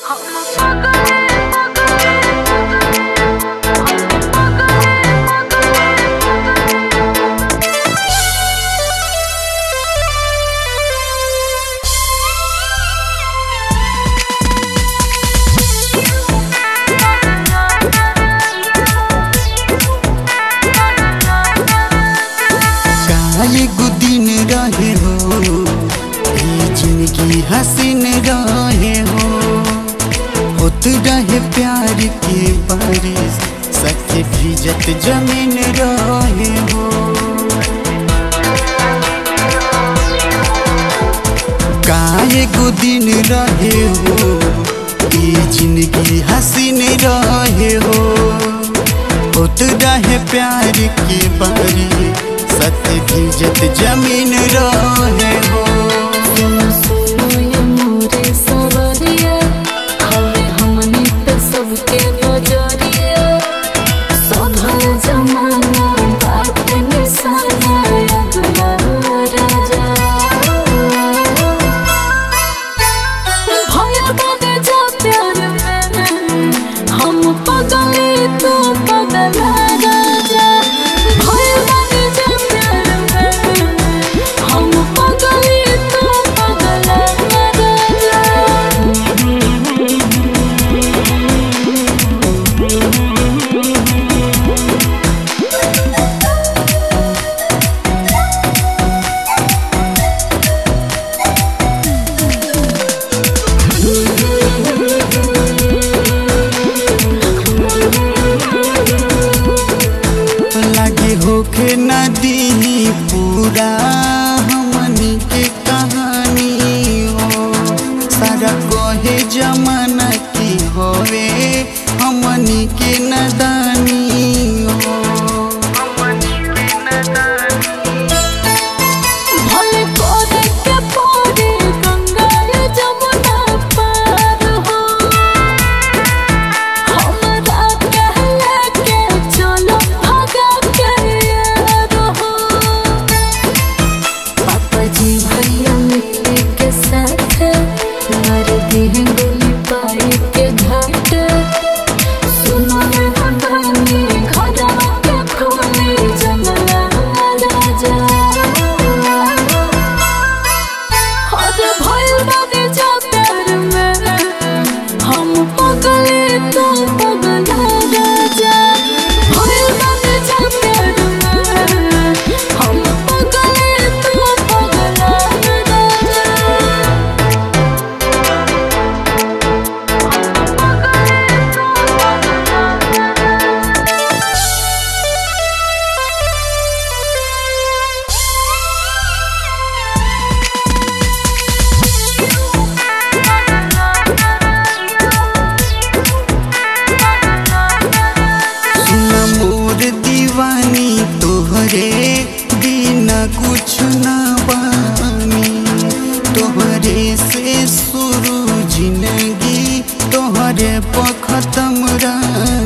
एगो दिन रहे हो ई जिंदगी हसीन रहे हो होत रहे प्यार के बारिश सच्चे भीजत जमीन रहे हो का एगो दिन रहे हो ई जिंदगी हसीन रहे हो होत रहे प्यार के बारिश सत्य भीजत जमीन रहे हो जमाना बात निशाना अगला राजा भया बने जा प्यार में हम पगले तो पगला राजा भया बने जा प्यार में हम पगले तो पगला राजा लगे होके नदी पूरा हमनी के कहानी हो सारा कहे जमाना की होवे हमनी के नदानी हो भले कोरे के पारे गंगा जमुना पार हो हमरा कहला के चलो भगा के यार हो पापा जी भैया मिलके के साथ मार दी गोली पाई के घाट सुनो रे हमारी घरा के खोली जंगला राजा हर भइल बानी जा प्यार में हम पगले तो पगला राजा भइल बानी जा प्यार में हम पगले तो पगला राजा सुन मोर दीवानी तोहरे बिना कुछ ना बानी तोहरे से शुरू जिंदगी तोहरे पर खत्म रानी